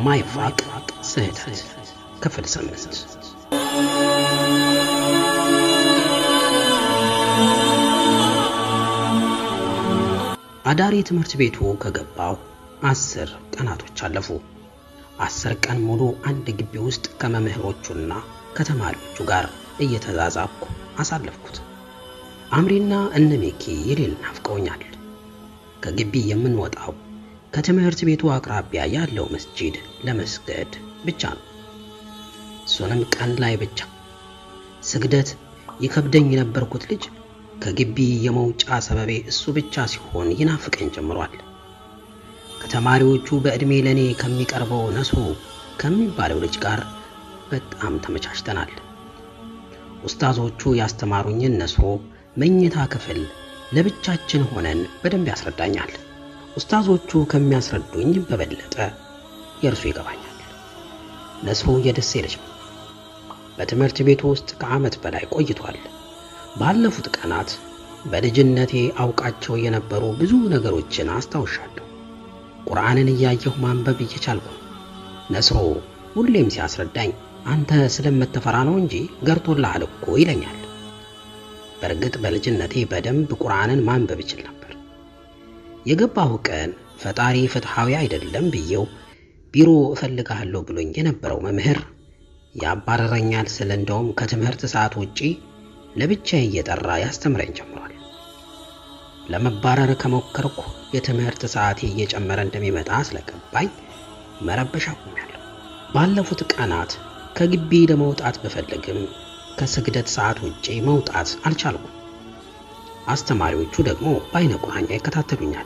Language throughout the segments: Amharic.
የማይፋቅ ስህተት ክፍል ስምንት አዳሪ ትምህርት ቤቱ ከገባው አስር ቀናቶች አለፉ። አስር ቀን ሙሉ አንድ ግቢ ውስጥ ከመምህሮቹና ከተማሪዎቹ ጋር እየተዛዛብኩ አሳለፍኩት። አምሪና እነሜኪ የሌል ናፍቀውኛል። ከግቢ የምንወጣው ከትምህርት ቤቱ አቅራቢያ ያለው መስጂድ ለመስገድ ብቻ ነው። እሱንም ቀን ላይ ብቻ። ስግደት ይከብደኝ የነበርኩት ልጅ ከግቢ የመውጫ ሰበቤ እሱ ብቻ ሲሆን ይናፍቀኝ ጀምሯል። ከተማሪዎቹ በዕድሜ ለእኔ ከሚቀርበው ነሶ ከሚባለው ልጅ ጋር በጣም ተመቻችተናል። ኡስታዞቹ ያስተማሩኝን ነሶ መኝታ ክፍል ለብቻችን ሆነን በደንብ ያስረዳኛል። ኡስታዞቹ ከሚያስረዱኝ በበለጠ የእርሱ ይገባኛል። ነሶ የደሴ ልጅ ነው። በትምህርት ቤቱ ውስጥ ከዓመት በላይ ቆይቷል። ባለፉት ቀናት በልጅነቴ አውቃቸው የነበሩ ብዙ ነገሮችን አስታውሻለሁ። ቁርአንን እያየሁ ማንበብ እየቻልኩ ነስሮ ሁሌም ሲያስረዳኝ አንተ ስለምትፈራ ነው እንጂ ገርቶልሃል እኮ ይለኛል። በእርግጥ በልጅነቴ በደንብ ቁርአንን ማንበብ ይችል ነበር። የገባሁ ቀን ፈጣሪ ፍትሐዊ አይደለም ብዬው ቢሮ እፈልግሃለሁ ብሎኝ የነበረው መምህር ያባረረኛል ስል እንደውም ከትምህርት ሰዓት ውጪ ለብቻዬ እየጠራ ያስተምረኝ ጀምሯል። ለመባረር ከሞከርኩ የትምህርት ሰዓቴ እየጨመረ እንደሚመጣ ስለገባኝ መረበሻ ቆሚያለሁ። ባለፉት ቀናት ከግቢ ለመውጣት ብፈልግም ከስግደት ሰዓት ውጪ መውጣት አልቻልኩም። አስተማሪዎቹ ደግሞ በአይነ ቁራኛ ይከታተሉኛል።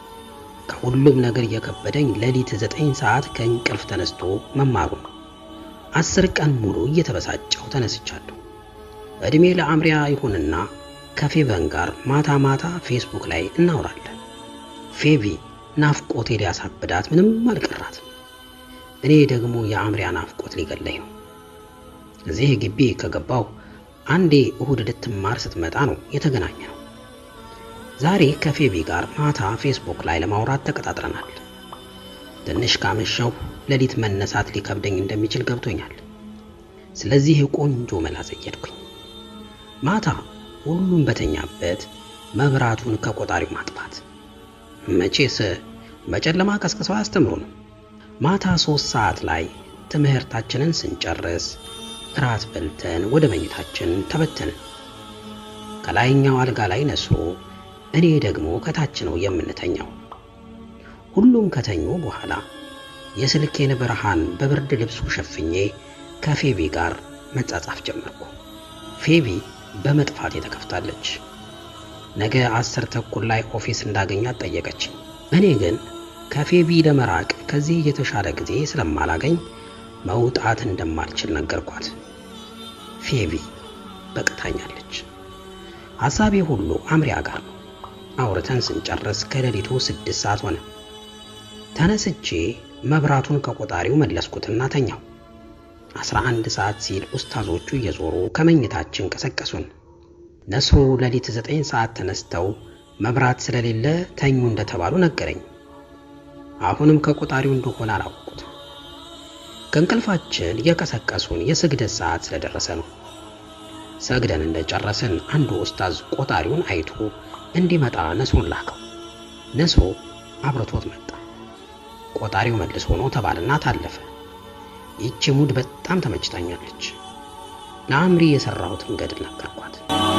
ከሁሉም ነገር የከበደኝ ሌሊት ዘጠኝ ሰዓት ከእንቅልፍ ተነስቶ መማሩ ነው። አስር ቀን ሙሉ እየተበሳጨሁ ተነስቻለሁ። እድሜ ለአምሪያ ይሁንና ከፌቨን ጋር ማታ ማታ ፌስቡክ ላይ እናወራለን። ፌቪ ናፍቆቴ ሊያሳብዳት ምንም አልቀራትም። እኔ ደግሞ የአምሪያ ናፍቆት ሊገለኝ ነው። እዚህ ግቢ ከገባው አንዴ እሁድ ልትማር ስትመጣ ነው የተገናኘ ነው። ዛሬ ከፌቪ ጋር ማታ ፌስቡክ ላይ ለማውራት ተቀጣጥረናል። ትንሽ ካመሸው ሌሊት መነሳት ሊከብደኝ እንደሚችል ገብቶኛል። ስለዚህ ቆንጆ መላ ዘየድኩኝ። ማታ ሁሉም በተኛበት መብራቱን ከቆጣሪው ማጥፋት። መቼስ በጨለማ ቀስቅሰው አያስተምሩንም። ማታ ሶስት ሰዓት ላይ ትምህርታችንን ስንጨርስ እራት በልተን ወደ መኝታችን ተበተንን። ከላይኛው አልጋ ላይ ነስሮ፣ እኔ ደግሞ ከታች ነው የምንተኛው። ሁሉም ከተኙ በኋላ የስልኬን ብርሃን በብርድ ልብሱ ሸፍኜ ከፌቢ ጋር መጻጻፍ ጀመርኩ። ፌቢ በመጥፋት የተከፍታለች። ነገ አስር ተኩል ላይ ኦፊስ እንዳገኛት ጠየቀችኝ። እኔ ግን ከፌቢ ለመራቅ ከዚህ የተሻለ ጊዜ ስለማላገኝ መውጣት እንደማልችል ነገርኳት። ፌቢ በቅታኛለች። ሐሳቤ ሁሉ አምሪያ ጋር ነው። አውርተን ስንጨርስ ከሌሊቱ ስድስት ሰዓት ሆነ። ተነስቼ መብራቱን ከቆጣሪው መለስኩትና ተኛው። አስራ አንድ ሰዓት ሲል ኡስታዞቹ እየዞሩ ከመኝታችን ቀሰቀሱን። ነስሩ ሌሊት ዘጠኝ ሰዓት ተነስተው መብራት ስለሌለ ተኙ እንደተባሉ ነገረኝ። አሁንም ከቆጣሪው እንደሆነ አላወቁት። ከእንቅልፋችን የቀሰቀሱን የስግደት ሰዓት ስለደረሰ ነው። ሰግደን እንደጨረስን አንዱ ኡስታዝ ቆጣሪውን አይቶ እንዲመጣ ነስሩን ላከው። ነስሩ አብረቶት መጣ። ቆጣሪው መልሶ ነው ተባልና ታለፈ። ይቺ ሙድ በጣም ተመችታኛለች። ለአምሪ የሰራሁትን ገድል ነገርኳት።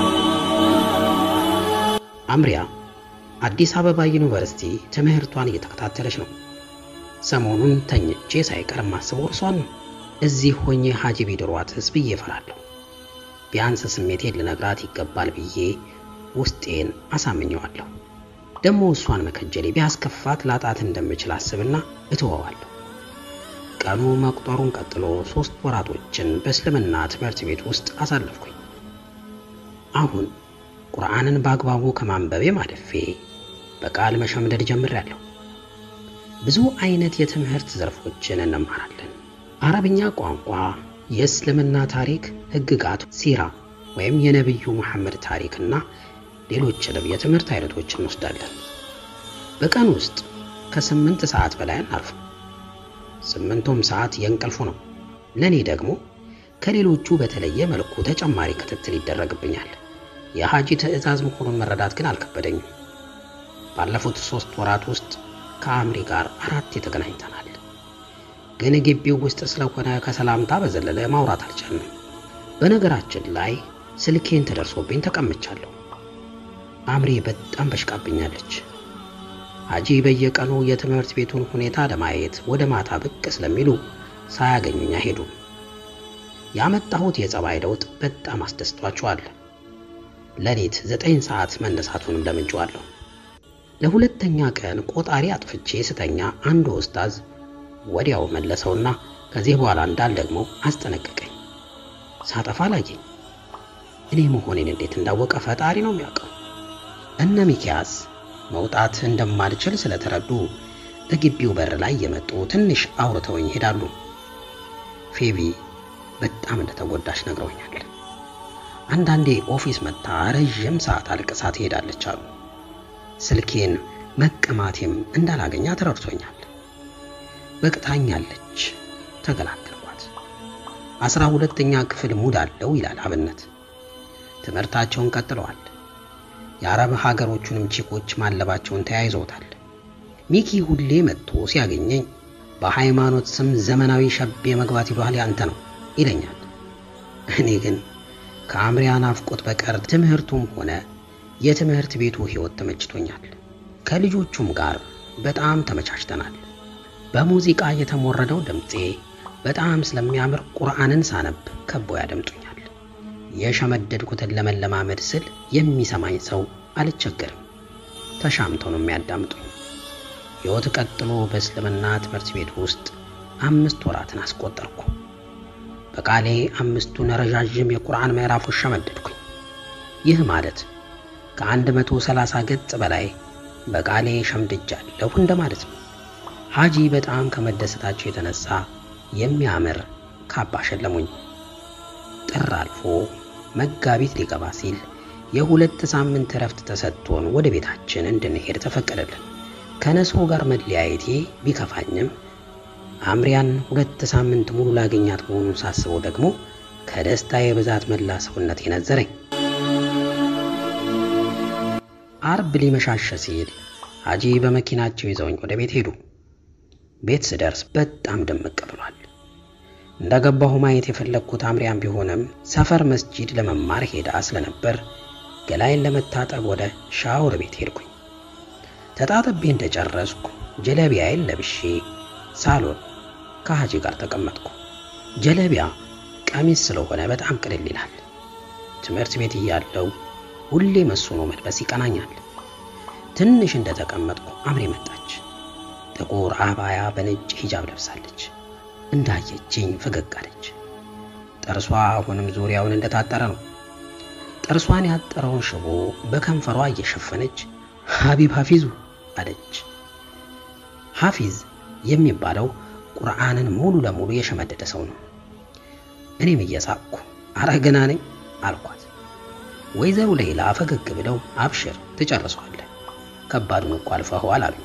አምሪያ አዲስ አበባ ዩኒቨርሲቲ ትምህርቷን እየተከታተለች ነው። ሰሞኑን ተኝቼ ሳይቀር ማስበው እርሷን ነው። እዚህ ሆኜ ሀጂ ቢድሯትስ ብዬ እፈራለሁ። ቢያንስ ስሜቴን ልነግራት ይገባል ብዬ ውስጤን አሳምኘዋለሁ። ደግሞ እሷን መከጀሌ ቢያስከፋት ላጣት እንደምችል አስብና እተወዋለሁ። ቀኑ መቁጠሩን ቀጥሎ ሶስት ወራቶችን በእስልምና ትምህርት ቤት ውስጥ አሳለፍኩኝ። አሁን ቁርአንን በአግባቡ ከማንበቤ ማለፌ በቃል መሸምደድ ጀምሬያለሁ። ብዙ አይነት የትምህርት ዘርፎችን እንማራለን። አረብኛ ቋንቋ፣ የእስልምና ታሪክ፣ ህግጋት፣ ሲራ ወይም የነቢዩ መሐመድ ታሪክና ሌሎችንም የትምህርት አይነቶች እንወስዳለን። በቀን ውስጥ ከስምንት ሰዓት በላይ አናርፍም። ስምንቱም ሰዓት የእንቅልፉ ነው። ለእኔ ደግሞ ከሌሎቹ በተለየ መልኩ ተጨማሪ ክትትል ይደረግብኛል። የሐጂ ትዕዛዝ መሆኑን መረዳት ግን አልከበደኝም። ባለፉት ሦስት ወራት ውስጥ ከአምሪ ጋር አራት ተገናኝተናል። ግን ግቢው ውስጥ ስለሆነ ከሰላምታ በዘለለ ማውራት አልቻልንም። በነገራችን ላይ ስልኬን ተደርሶብኝ ተቀምቻለሁ። አምሪ በጣም በሽቃብኛለች። ሐጂ በየቀኑ የትምህርት ቤቱን ሁኔታ ለማየት ወደ ማታ ብቅ ስለሚሉ ሳያገኙኝ አይሄዱም። ያመጣሁት የጸባይ ለውጥ በጣም አስደስቷቸዋል። ሌሊት ዘጠኝ ሰዓት መነሳቱንም ለምጄዋለሁ። ለሁለተኛ ቀን ቆጣሪ አጥፍቼ ስተኛ አንዱ ኡስታዝ ወዲያው መለሰውና ከዚህ በኋላ እንዳልደግሞ አስጠነቀቀኝ። ሳጠፋ ላየኝ። እኔ መሆኔን እንዴት እንዳወቀ ፈጣሪ ነው የሚያውቀው። እነ ሚኪያስ መውጣት እንደማልችል ስለተረዱ እግቢው በር ላይ የመጡ ትንሽ አውርተውኝ ይሄዳሉ። ፌቢ በጣም እንደተጎዳች ነግረውኛል። አንዳንዴ ኦፊስ መጥታ ረዥም ሰዓት አልቅሳ ትሄዳለች አሉ። ስልኬን መቀማቴም እንዳላገኛ ተረድቶኛል። በቅታኛለች፣ ተገላገልኳት። አስራ ሁለተኛ ክፍል ሙድ አለው ይላል አብነት። ትምህርታቸውን ቀጥለዋል። የአረብ ሀገሮቹንም ቺኮች ማለባቸውን ተያይዘውታል። ሚኪ ሁሌ መጥቶ ሲያገኘኝ በሃይማኖት ስም ዘመናዊ ሸቤ መግባት ይሏል ያንተ ነው ይለኛል። እኔ ግን ከአምሪያ ናፍቆት በቀር ትምህርቱም ሆነ የትምህርት ቤቱ ሕይወት ተመችቶኛል። ከልጆቹም ጋር በጣም ተመቻችተናል። በሙዚቃ የተሞረደው ድምፄ በጣም ስለሚያምር ቁርአንን ሳነብ ከቦ ያደምጡኛል። የሸመደድኩትን ለመለማመድ ስል የሚሰማኝ ሰው አልቸገርም። ተሻምተው ነው የሚያዳምጡኝ። ሕይወት ቀጥሎ በእስልምና ትምህርት ቤት ውስጥ አምስት ወራትን አስቆጠርኩ። በቃሌ አምስቱን ረዣዥም የቁርአን ምዕራፎች ሸመደድኩኝ። ይህ ማለት ከአንድ መቶ ሰላሳ ገጽ በላይ በቃሌ ሸምድጃለሁ እንደማለት ነው። ሐጂ በጣም ከመደሰታቸው የተነሳ የሚያምር ካባ ሸለሙኝ። ጥር አልፎ መጋቢት ሊገባ ሲል የሁለት ሳምንት እረፍት ተሰጥቶን ወደ ቤታችን እንድንሄድ ተፈቀደልን። ከነሶ ጋር መለያየቴ ቢከፋኝም አምሪያን ሁለት ሳምንት ሙሉ ላገኛት መሆኑን ሳስበው ደግሞ ከደስታዬ ብዛት መላ ሰውነቴ ነዘረኝ። አርብ ሊመሻሸ ሲል ሐጂ በመኪናቸው ይዘውኝ ወደ ቤት ሄዱ። ቤት ስደርስ በጣም ድምቅ ብሏል። እንደገባሁ ማየት የፈለግኩት አምሪያን ቢሆንም ሰፈር መስጂድ ለመማር ሄዳ ስለነበር ገላይን ለመታጠብ ወደ ሻወር ቤት ሄድኩኝ። ተጣጥቤ እንደጨረስኩ ጀለቢያዬን ለብሼ ሳሎን ከሐጂ ጋር ተቀመጥኩ። ጀለቢያ ቀሚስ ስለሆነ በጣም ቅልል ይላል። ትምህርት ቤት እያለው ሁሌ መስኖ መልበስ ይቀናኛል። ትንሽ እንደተቀመጥኩ አምሬ መጣች። ጥቁር አባያ በነጭ ሂጃብ ለብሳለች። እንዳየችኝ ፈገግ አለች። ጥርሷ አሁንም ዙሪያውን እንደታጠረ ነው። ጥርሷን ያጠረውን ሽቦ በከንፈሯ እየሸፈነች ሀቢብ ሐፊዙ አለች። ሐፊዝ የሚባለው ቁርአንን ሙሉ ለሙሉ የሸመደደ ሰው ነው። እኔም እየሳቅኩ አረ ገና ነኝ አልኳት። ወይዘሮ ሌላ ፈገግ ብለው አብሽር ትጨርሰዋለህ፣ ከባዱን እኮ አልፈኸዋል አሉ።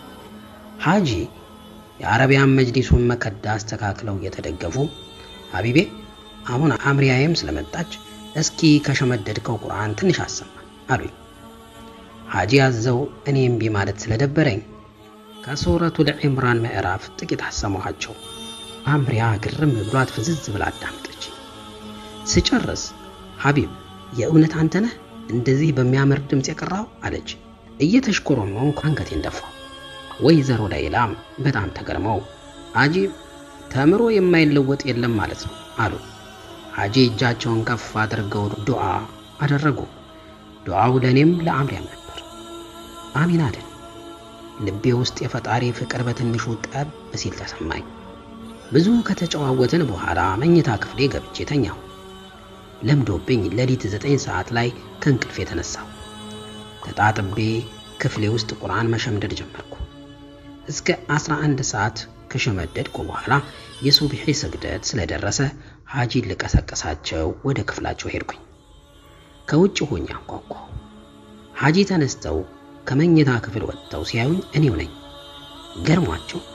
ሐጂ የአረቢያን መጅሊሱን መከዳ አስተካክለው እየተደገፉ ሀቢቤ አሁን አምሪያዬም ስለመጣች እስኪ ከሸመደድከው ቁርአን ትንሽ አሰማን አሉኝ። ሐጂ አዘው እኔ እምቢ ማለት ስለደበረኝ ከሱረቱል ዒምራን ምዕራፍ ጥቂት አሰማኋቸው። አምሪያ ግርም ብሏት ፍዝዝ ብላ አዳምጠች። ስጨርስ ሀቢብ የእውነት አንተ ነህ እንደዚህ በሚያምር ድምፅ የቀራው አለች። እየተሽኮረመምኩ አንገቴን ደፋው። ወይዘሮ ላይላም በጣም ተገርመው አጂብ ተምሮ የማይለወጥ የለም ማለት ነው አሉ። ሐጂ እጃቸውን ከፍ አድርገው ዱዓ አደረጉ። ዱዓው ለእኔም ለአምሪያም ነበር። አሚን አለን። ልቤ ውስጥ የፈጣሪ ፍቅር በትንሹ ጠብ ሲል ተሰማኝ። ብዙ ከተጨዋወትን በኋላ መኝታ ክፍሌ ገብቼ ተኛሁ። ለምዶብኝ ሌሊት ዘጠኝ ሰዓት ላይ ከእንቅልፍ የተነሳሁ ተጣጥቤ ክፍሌ ውስጥ ቁርአን መሸምደድ ጀመርኩ። እስከ 11 ሰዓት ከሸመደድኩ በኋላ የሱብሒ ስግደት ስለደረሰ ሐጂን ልቀሰቀሳቸው ወደ ክፍላቸው ሄድኩኝ። ከውጭ ሆኜ አንኳኳሁ። ሐጂ ተነስተው ከመኝታ ክፍል ወጥተው ሲያዩኝ እኔው ነኝ። ገርሟቸው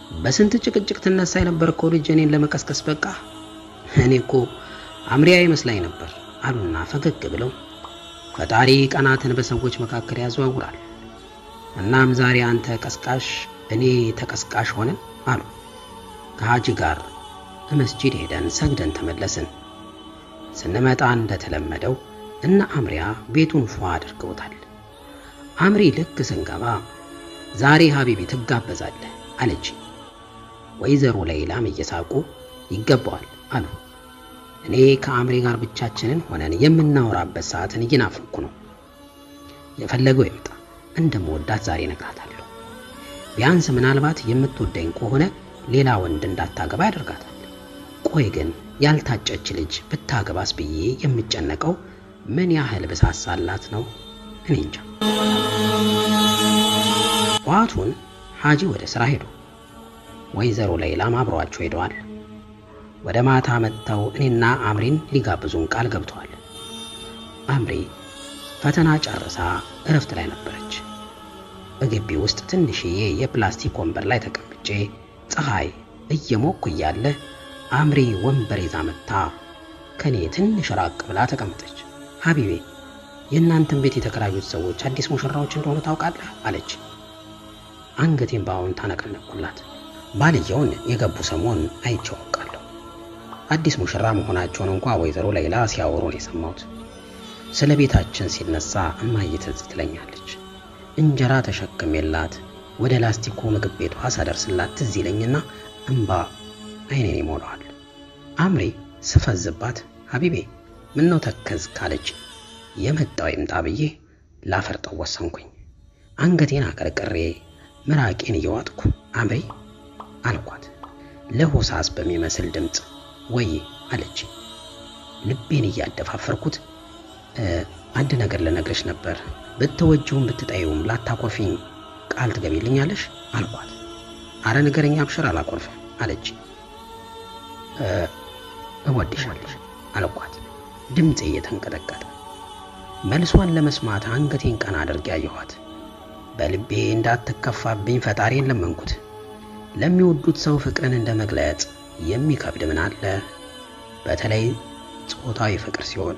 በስንት ጭቅጭቅ ትነሳ የነበርከው ልጅ እኔን ለመቀስቀስ በቃ። እኔ እኮ አምሪያ ይመስላኝ ነበር አሉና ፈገግ ብለው ፈጣሪ ቀናትን በሰዎች መካከል ያዘዋውራል። እናም ዛሬ አንተ ቀስቃሽ፣ እኔ ተቀስቃሽ ሆነን አሉ። ከሀጂ ጋር መስጂድ ሄደን ሰግደን ተመለስን። ስንመጣ እንደተለመደው እነ አምሪያ ቤቱን ፏ አድርገውታል። አምሪ ልክ ስንገባ ዛሬ ሀቢቢ ትጋበዛለህ አለች። ወይዘሮ ሌይላም እየሳቁ ይገባዋል አሉ። እኔ ከአምሪ ጋር ብቻችንን ሆነን የምናወራበት ሰዓትን እየናፈኩ ነው። የፈለገው ይምጣ እንደምወዳት ዛሬ እነግራታለሁ። ቢያንስ ምናልባት የምትወደኝ ከሆነ ሌላ ወንድ እንዳታገባ ያደርጋታል። ቆይ ግን ያልታጨች ልጅ ብታገባስ ብዬ የምጨነቀው ምን ያህል ብሳሳላት ነው? እኔ እንጃ። ጠዋቱን ሀጂ ወደ ሥራ ሄዱ። ወይዘሮ ሌይላም አብረዋቸው ሄደዋል። ወደ ማታ መጥተው እኔና አምሪን ሊጋብዙን ቃል ገብተዋል። አምሪ ፈተና ጨርሳ እረፍት ላይ ነበረች። በግቢ ውስጥ ትንሽዬ የፕላስቲክ ወንበር ላይ ተቀምጬ ፀሐይ እየሞኩ እያለ አምሪ ወንበር ይዛ መጥታ ከኔ ትንሽ ራቅ ብላ ተቀመጠች። ሀቢቤ የእናንተን ቤት የተከራዩት ሰዎች አዲስ ሙሽራዎች እንደሆኑ ታውቃለህ? አለች። አንገቴን በአዎንታ ታነቀነቅኩላት። ባልየውን የገቡ ሰሞን አይቼው አውቃለሁ። አዲስ ሙሽራ መሆናቸውን እንኳ ወይዘሮ ሌይላ ሲያወሩ ነው የሰማሁት። ስለ ቤታችን ሲነሳ እማዬ ትዝ ትለኛለች። እንጀራ ተሸክሜላት ወደ ላስቲኩ ምግብ ቤቷ ሳደርስላት ትዝ ይለኝና እምባ አይኔን ይሞላዋል። አምሪ ስፈዝባት ሀቢቤ ምነው ተከዝ ካለች የመጣው ይምጣ ብዬ ላፈርጠው ወሰንኩኝ። አንገቴን አቀርቅሬ ምራቄን እየዋጥኩ አምሪ አልኳት ለሆሳስ በሚመስል ድምፅ ወይ አለች። ልቤን እያደፋፈርኩት አንድ ነገር ልነግርሽ ነበር፣ ብትወጂውም ብትጠይውም ላታኮርፊኝ ቃል ትገቢልኛለሽ አልኳት። አረ ንገረኛ አብሽር አላኮርፍ አለች። እወድሻለሽ አልኳት ድምፄ እየተንቀጠቀጠ። መልሷን ለመስማት አንገቴን ቀና አድርጌ ያየኋት። በልቤ እንዳትከፋብኝ ፈጣሪን ለመንኩት። ለሚወዱት ሰው ፍቅርን እንደ መግለጽ የሚከብድ ምን አለ? በተለይ ጾታዊ ፍቅር ሲሆን።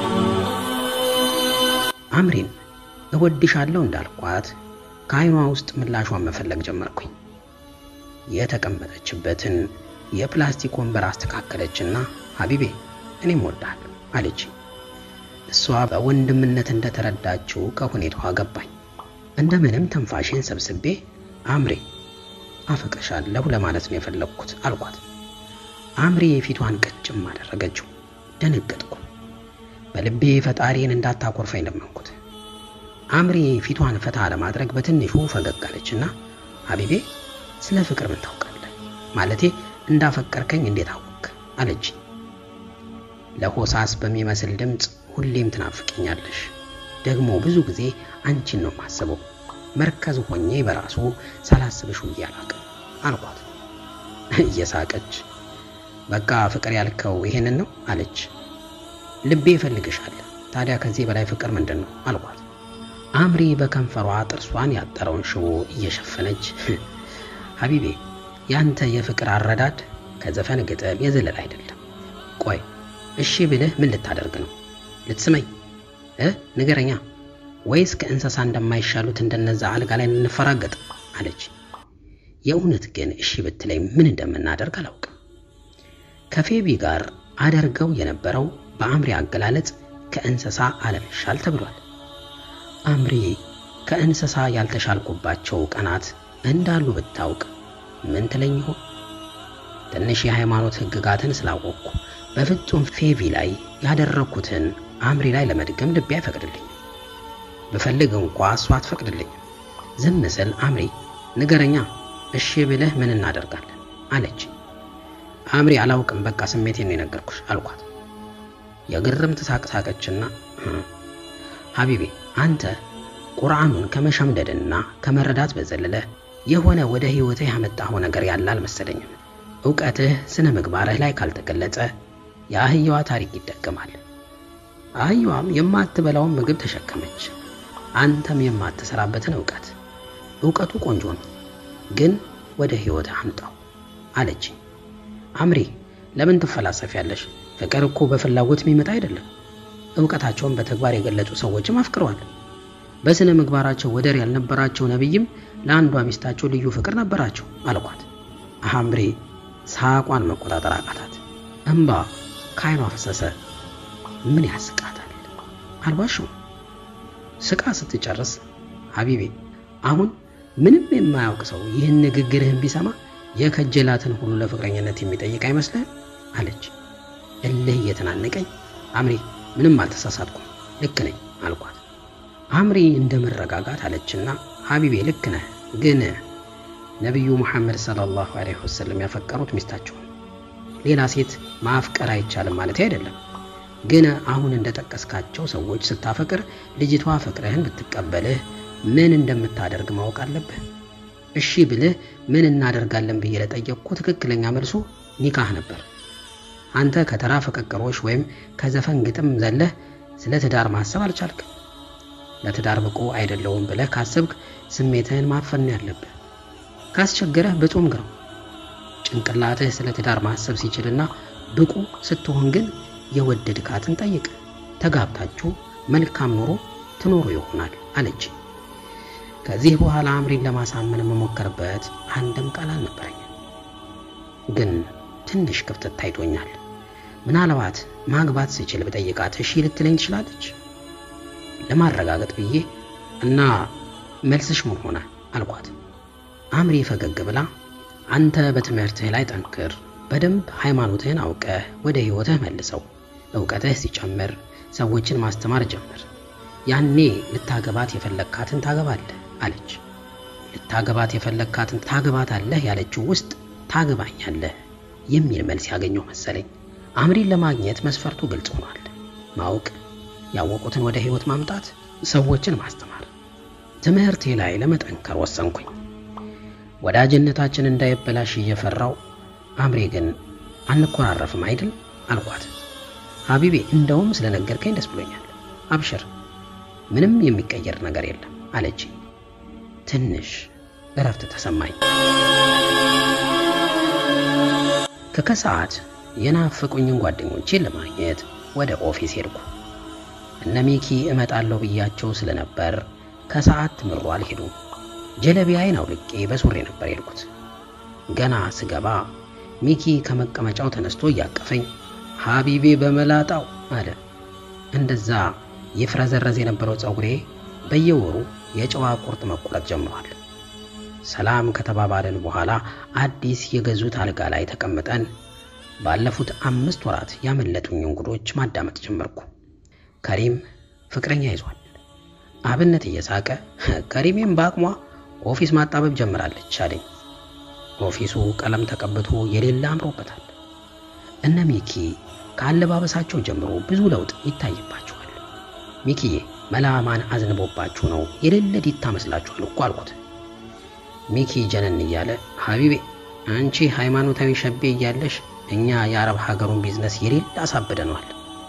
አምሪን እወድሻለሁ እንዳልኳት ከዓይኗ ውስጥ ምላሿን መፈለግ ጀመርኩኝ። የተቀመጠችበትን የፕላስቲክ ወንበር አስተካከለችና ሀቢቤ እኔም እወድሃለሁ አለች። እሷ በወንድምነት እንደተረዳችው ከሁኔታዋ ገባኝ። እንደምንም ትንፋሽን ሰብስቤ አምሬ አፈቅርሻለሁ ለማለት ነው የፈለግኩት አልኳት። አምሬ የፊቷን ቀጭም አደረገችው። ደነገጥኩ። በልቤ ፈጣሪን እንዳታኮርፈኝ ለመንኩት። አምሬ ፊቷን ፈታ ለማድረግ በትንሹ ፈገግ አለችና ሀቢቤ ስለ ፍቅር ምን ታውቃለህ? ማለቴ እንዳፈቀርከኝ እንዴት አወቅ? አለች። ለሆሳስ በሚመስል ድምፅ ሁሌም ትናፍቅኛለሽ፣ ደግሞ ብዙ ጊዜ አንቺን ነው የማስበው። መርከዝ ሆኜ በራሱ ሳላስብሽ ውዬ አላውቅም አልኳት። እየሳቀች በቃ ፍቅር ያልከው ይሄንን ነው አለች። ልቤ ይፈልግሻል። ታዲያ ከዚህ በላይ ፍቅር ምንድን ነው አልኳት። አምሪ በከንፈሯ ጥርሷን ያጠረውን ሽቦ እየሸፈነች ሀቢቤ ያንተ የፍቅር አረዳድ ከዘፈን ግጥም የዘለለ አይደለም። ቆይ እሺ ብልህ ምን ልታደርግ ነው? ልትስመኝ እ ንገረኛ ወይስ ከእንስሳ እንደማይሻሉት እንደነዛ አልጋ ላይ እንፈራገጥ አለች። የእውነት ግን እሺ ብትለኝ ምን እንደምናደርግ አላውቅም። ከፌቢ ጋር አደርገው የነበረው በአምሪ አገላለጽ ከእንስሳ አለመሻል ተብሏል። አምሪ ከእንስሳ ያልተሻልኩባቸው ቀናት እንዳሉ ብታውቅ ምን ትለኝ ይሆን? ትንሽ የሃይማኖት ሕግጋትን ስላወቅኩ በፍጹም ፌቪ ላይ ያደረግኩትን አምሪ ላይ ለመድገም ልቤ አይፈቅድልኝም። ብፈልግ እንኳ እሷ አትፈቅድልኝም። ዝም ስል አምሪ ንገረኛ፣ እሺ ብለህ ምን እናደርጋለን አለች። አምሪ አላውቅም፣ በቃ ስሜቴን ነው የነገርኩሽ አልኳት። የግርምት ሳቅ ሳቀችና ሀቢቤ አንተ ቁርአኑን ከመሸምደድና ከመረዳት በዘለለ የሆነ ወደ ሕይወትህ ያመጣኸው ነገር ያለ አልመሰለኝም። እውቀትህ ስነ ምግባርህ ላይ ካልተገለጸ የአህያዋ ታሪክ ይደገማል። አህያዋም የማትበላውን ምግብ ተሸከመች፣ አንተም የማትሰራበትን እውቀት። እውቀቱ ቆንጆ ነው፣ ግን ወደ ሕይወት አምጣው አለችኝ። አምሪ ለምን ትፈላሰፊያለሽ? ፍቅር እኮ በፍላጎት የሚመጣ አይደለም። እውቀታቸውን በተግባር የገለጹ ሰዎችም አፍቅረዋል። በስነ ምግባራቸው ወደር ያልነበራቸው ነቢይም ለአንዷ ሚስታቸው ልዩ ፍቅር ነበራቸው አልኳት። አምሪ ሳቋን መቆጣጠር አቃታት። እንባ ከዓይኗ ፈሰሰ። ምን ያስቃታል? አልዋሽም። ስቃ ስትጨርስ ሀቢቤ አሁን ምንም የማያውቅ ሰው ይህን ንግግርህን ቢሰማ የከጀላትን ሁሉ ለፍቅረኝነት የሚጠይቅ አይመስልህም? አለች። እልህ እየተናነቀኝ አምሪ ምንም አልተሳሳትኩም ልክ ነኝ አልኳት። አምሪ እንደ መረጋጋት አለችና ሀቢቤ ልክ ነህ፣ ግን ነቢዩ ሙሐመድ ሰለላሁ ዐለይሂ ወሰለም ያፈቀሩት ሚስታቸውን ሌላ ሴት ማፍቀር አይቻልም ማለት አይደለም። ግን አሁን እንደጠቀስካቸው ሰዎች ስታፈቅር ልጅቷ ፍቅርህን ብትቀበልህ ምን እንደምታደርግ ማወቅ አለብህ። እሺ ብልህ ምን እናደርጋለን ብዬ ለጠየቅኩ ትክክለኛ መልሱ ኒካህ ነበር። አንተ ከተራ ፍቅቅሮች ወይም ከዘፈን ግጥም ዘለህ ስለ ትዳር ማሰብ አልቻልክም። ለትዳር ብቁ አይደለውም ብለህ ካሰብክ ስሜትህን ማፈን ያለብህ። ካስቸገረህ በጾም ግረው። ጭንቅላትህ ስለ ትዳር ማሰብ ሲችልና ብቁ ስትሆን ግን የወደድካትን ጠይቅ። ተጋብታችሁ መልካም ኑሮ ትኖሩ ይሆናል አለች። ከዚህ በኋላ አምሪን ለማሳመን የምሞከርበት አንድም ቃል አልነበረኝም። ግን ትንሽ ክፍተት ታይቶኛል። ምናልባት ማግባት ስችል ብጠይቃት እሺ ልትለኝ ትችላለች። ለማረጋገጥ ብዬ እና መልስሽ ምን ሆነ አልኳት። አምሪ ፈገግ ብላ አንተ በትምህርትህ ላይ ጠንክር፣ በደንብ ሃይማኖትህን አውቀህ ወደ ሕይወትህ መልሰው፣ እውቀትህ ሲጨምር ሰዎችን ማስተማር ጀምር። ያኔ ልታገባት የፈለግካትን ታገባለህ አለች። ልታገባት የፈለግካትን ታገባታለህ ያለችው ውስጥ ታገባኛለህ የሚል መልስ ያገኘው መሰለኝ። አምሪን ለማግኘት መስፈርቱ ግልጽ ሆኗል። ማወቅ፣ ያወቁትን ወደ ሕይወት ማምጣት፣ ሰዎችን ማስተማር። ትምህርቴ ላይ ለመጠንከር ወሰንኩኝ። ወዳጅነታችን እንዳይበላሽ እየፈራው አምሬ ግን አንኮራረፍም አይደል አልኳት። ሀቢቤ እንደውም ስለነገርከኝ ደስ ብሎኛል። አብሽር፣ ምንም የሚቀየር ነገር የለም አለች። ትንሽ እረፍት ተሰማኝ። ከከሰዓት የናፈቁኝን ጓደኞቼን ለማግኘት ወደ ኦፊስ ሄድኩ። እነ ሚኪ እመጣለሁ ብያቸው ስለነበር ከሰዓት ትምሩ አልሄዱም። ጀለቢያዬን አውልቄ በሱሬ ነበር የሄድኩት። ገና ስገባ ሚኪ ከመቀመጫው ተነስቶ እያቀፈኝ ሀቢቤ በመላጣው አለ። እንደዛ ይፍረዘረዝ የነበረው ፀጉሬ በየወሩ የጨዋ ቁርጥ መቆረጥ ጀምሯል። ሰላም ከተባባልን በኋላ አዲስ የገዙት አልጋ ላይ ተቀምጠን ባለፉት አምስት ወራት ያመለጡኝ እንግዶች ማዳመጥ ጀመርኩ። ከሪም ፍቅረኛ ይዟል። አብነት እየሳቀ ከሪሜም በአቅሟ ኦፊስ ማጣበብ ጀምራለች አለኝ። ኦፊሱ ቀለም ተቀብቶ የሌለ አምሮበታል። እነ ሚኪ ከአለባበሳቸው ጀምሮ ብዙ ለውጥ ይታይባቸዋል። ሚኪዬ መላማን አዝንቦባችሁ ነው የሌለ ዲታ መስላችኋል እኮ አልኩት። ሚኪ ጀነን እያለ ሀቢቤ አንቺ ሃይማኖታዊ ሸቤ እያለሽ እኛ የአረብ ሀገሩን ቢዝነስ የሌለ አሳብደነዋል።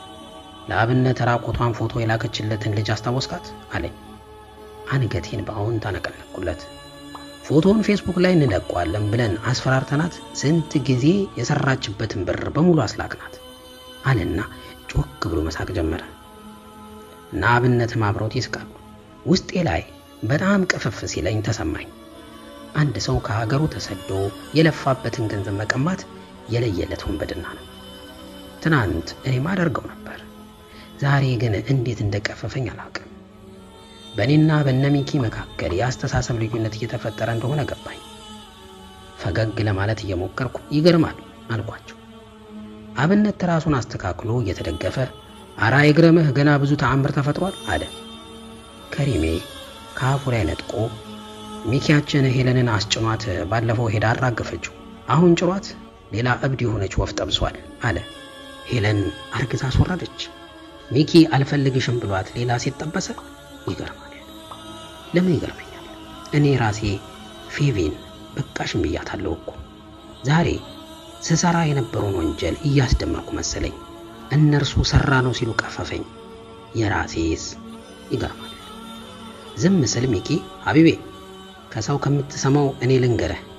ለአብነት ራቆቷን ፎቶ የላከችለትን ልጅ አስታወስካት አለኝ። አንገቴን በአዎንታ ነቀነቅኩለት። ፎቶውን ፌስቡክ ላይ እንለቀዋለን ብለን አስፈራርተናት ስንት ጊዜ የሰራችበትን ብር በሙሉ አስላክናት አለና ጮክ ብሎ መሳቅ ጀመረ። እና አብነትም አብረውት ይስቃሉ። ውስጤ ላይ በጣም ቅፍፍ ሲለኝ ተሰማኝ። አንድ ሰው ከሀገሩ ተሰዶ የለፋበትን ገንዘብ መቀማት የለየለት ወንበድና ነው። ትናንት እኔም አደርገው ነበር። ዛሬ ግን እንዴት እንደቀፈፈኝ አላውቅም። በእኔና በነሚኪ መካከል የአስተሳሰብ ልዩነት እየተፈጠረ እንደሆነ ገባኝ። ፈገግ ለማለት እየሞከርኩ ይገርማል አልኳቸው። አብነት ራሱን አስተካክሎ እየተደገፈ አራ ይግረምህ ገና ብዙ ተአምር ተፈጥሯል አለ። ከሪሜ ከአፉ ላይ ነጥቆ ሚኪያችን ሄለንን አስጭኗት ባለፈው ሄዳ አራገፈችው። አሁን ጭሯት ሌላ እብድ የሆነች ወፍ ጠብሷል አለ። ሄለን አርግዛ አስወረደች። ሚኪ አልፈልግሽም ብሏት ሌላ ሴት ጠበሰ። ይገርማል። ለምን ይገርመኛል? እኔ ራሴ ፌቬን በቃሽም ብያታለሁ እኮ። ዛሬ ስሰራ የነበረውን ወንጀል እያስደመርኩ መሰለኝ። እነርሱ ሰራ ነው ሲሉ ቀፈፈኝ። የራሴስ ይገርማል። ዝም ስል ሚኪ ሀቢቤ ከሰው ከምትሰማው እኔ ልንገረህ፣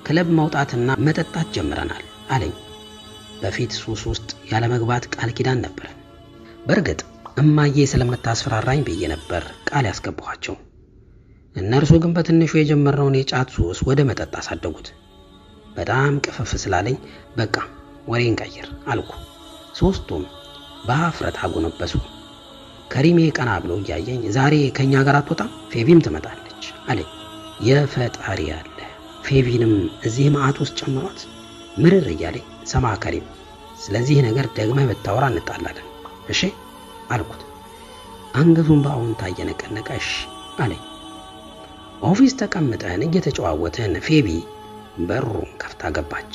ክለብ መውጣትና መጠጣት ጀምረናል አለኝ። በፊት ሱስ ውስጥ ያለ መግባት ቃል ኪዳን ነበረን። በእርግጥ እማዬ ስለምታስፈራራኝ ብዬ ነበር ቃል ያስገባኋቸው። እነርሱ ግን በትንሹ የጀመርነውን የጫት ሱስ ወደ መጠጥ አሳደጉት። በጣም ቅፍፍ ስላለኝ በቃ ወሬን ቀይር አልኩ። ሶስቱም በሀፍረት አጎነበሱ። ከሪሜ ቀና ብሎ እያየኝ ዛሬ ከእኛ ጋር አትወጣም፣ ፌቪም ትመጣለች አለኝ። የፈጣሪ ያለ ፌቪንም እዚህ መዓት ውስጥ ጨምሯት ምርር እያለኝ ሰማ ከሪም፣ ስለዚህ ነገር ደግመህ ብታወራ እንጣላለን እሺ አልኩት። አንገቱን በአዎንታ እየነቀነቀ እሺ አለኝ። ኦፊስ ተቀምጠን እየተጨዋወትን ፌቢ በሩን ከፍታ ገባች።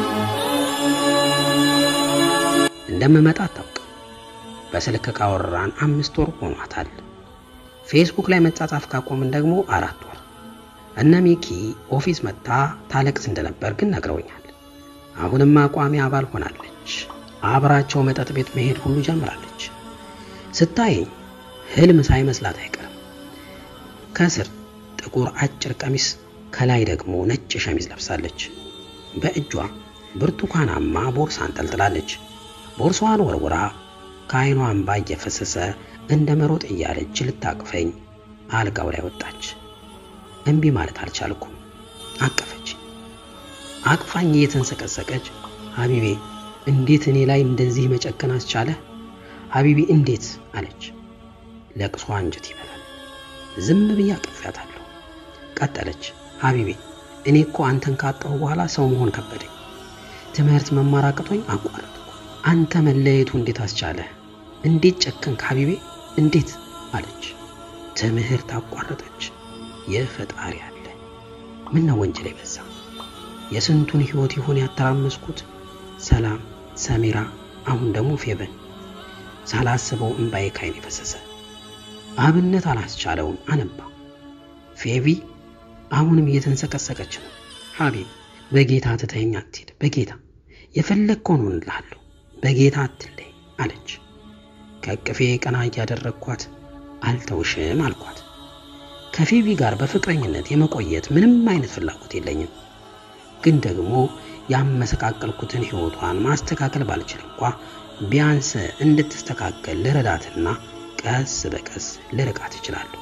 እንደምመጣ አታውቅም። በስልክ ካወራን አምስት ወር ሆኗታል። ፌስቡክ ላይ መጻጻፍ ካቆምን ደግሞ አራት ወር። እነ ሚኪ ኦፊስ መጥታ ታለቅስ እንደነበር ግን ነግረውኛል። አሁንም አቋሚ አባል ሆናለች። አብራቸው መጠጥ ቤት መሄድ ሁሉ ጀምራለች። ስታየኝ ህልም ሳይመስላት አይቀርም። ከስር ጥቁር አጭር ቀሚስ ከላይ ደግሞ ነጭ ሸሚዝ ለብሳለች። በእጇ ብርቱካናማ ቦርሳ አንጠልጥላለች። ቦርሳዋን ወርውራ ከዓይኗ እንባ እየፈሰሰ እንደ መሮጥ እያለች ልታቅፈኝ አልጋው ላይ ወጣች። እምቢ ማለት አልቻልኩም። አቀፈች። አቅፋኝ እየተንሰቀሰቀች ሀቢቤ እንዴት እኔ ላይ እንደዚህ መጨከን አስቻለ? ሀቢቤ እንዴት አለች። ለቅሶ አንጀት ይበላል። ዝም ብዬ አቅፌያታለሁ። ቀጠለች። ሀቢቤ እኔ እኮ አንተን ካጣሁ በኋላ ሰው መሆን ከበደኝ። ትምህርት መማር አቅቶኝ አቋረጥኩ። አንተ መለየቱ እንዴት አስቻለ? እንዴት ጨከንክ ሀቢቤ እንዴት አለች። ትምህርት አቋረጠች። የፈጣሪ አለ ምን ነው ወንጀል የበዛ የስንቱን ህይወት ይሆን ያተራመስኩት። ሰላም፣ ሰሜራ፣ አሁን ደግሞ ፌበን። ሳላስበው እምባዬ ካይን የፈሰሰ አብነት አላስቻለውም አነባ። ፌቪ አሁንም እየተንሰቀሰቀች ነው። ሀቢብ በጌታ ትተኸኝ አትሄድ፣ በጌታ የፈለግከውን ሆንልሃለሁ፣ በጌታ አትለይ አለች። ከቅፌ ቀና እያደረግኳት አልተውሽም አልኳት። ከፌቪ ጋር በፍቅረኝነት የመቆየት ምንም አይነት ፍላጎት የለኝም። ግን ደግሞ ያመሰቃቀልኩትን ህይወቷን ማስተካከል ባልችል እንኳ ቢያንስ እንድትስተካከል ልረዳትና ቀስ በቀስ ልርቃት እችላለሁ።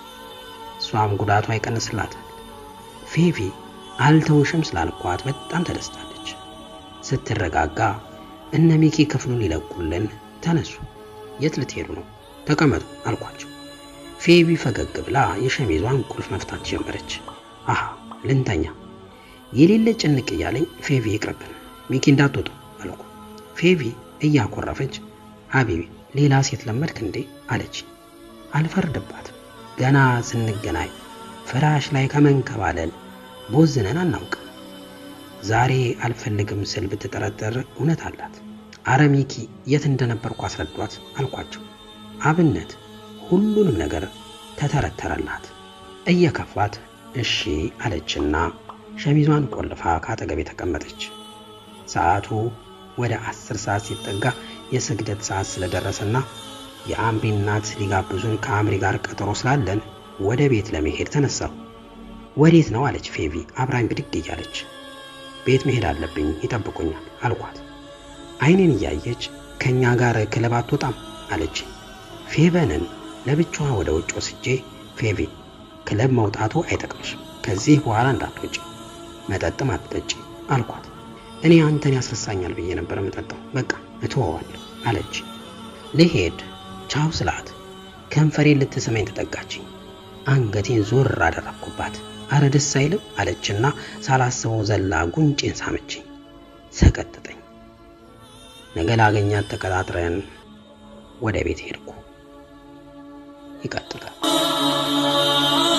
እሷም ጉዳቷ ይቀንስላታል። ፌቪ አልተውሽም ስላልኳት በጣም ተደስታለች። ስትረጋጋ እነ ሚኪ ክፍሉን ሊለቁልን ተነሱ። የት ልትሄዱ ነው? ተቀመጡ አልኳቸው። ፌቪ ፈገግ ብላ የሸሚዟን ቁልፍ መፍታት ጀመረች። አሃ ልንተኛ የሌለ ጭንቅ እያለኝ ፌቪ ይቅርብን፣ ሚኪ እንዳትወጡ አልኩ። ፌቪ እያኮረፈች ሀቢቢ ሌላ ሴት ለመድክ እንዴ አለች። አልፈርድባትም። ገና ስንገናኝ ፍራሽ ላይ ከመንከባለል ቦዝነን አናውቅም። ዛሬ አልፈልግም ስል ብትጠረጠር እውነት አላት። አረ ሚኪ የት እንደነበርኩ አስረዷት አልኳቸው። አብነት ሁሉንም ነገር ተተረተረላት። እየከፋት እሺ አለችና ሸሚዟን ቆልፋ ካጠገቤ ተቀመጠች። ሰዓቱ ወደ አስር ሰዓት ሲጠጋ የስግደት ሰዓት ስለደረሰና የአምሪ እናት ሊጋብዙን ከአምሪ ጋር ቀጠሮ ስላለን ወደ ቤት ለመሄድ ተነሳሁ። ወዴት ነው አለች ፌቪ አብራኝ ብድግ እያለች። ቤት መሄድ አለብኝ ይጠብቁኛል አልኳት። አይኔን እያየች ከእኛ ጋር ክለብ አትወጣም አለች። ፌበንን ለብቻዋ ወደ ውጭ ወስጄ ፌቪ ክለብ መውጣቱ አይጠቅምሽም፣ ከዚህ በኋላ እንዳትወጪ፣ መጠጥም አትጠጪ አልኳት። እኔ አንተን ያስረሳኛል ብዬ ነበር የምጠጣው፣ በቃ እተወዋለሁ አለች። ልሄድ ቻው ስላት ከንፈሬን ልትስመኝ ተጠጋችኝ። አንገቴን ዞር አደረግኩባት። አረ ደስ አይልም አለችና ሳላስበው ዘላ ጉንጬን ሳመችኝ። ሰቀጥጠኝ። ነገ ላገኛት ተቀጣጥረን ወደ ቤት ሄድኩ። ይቀጥላል።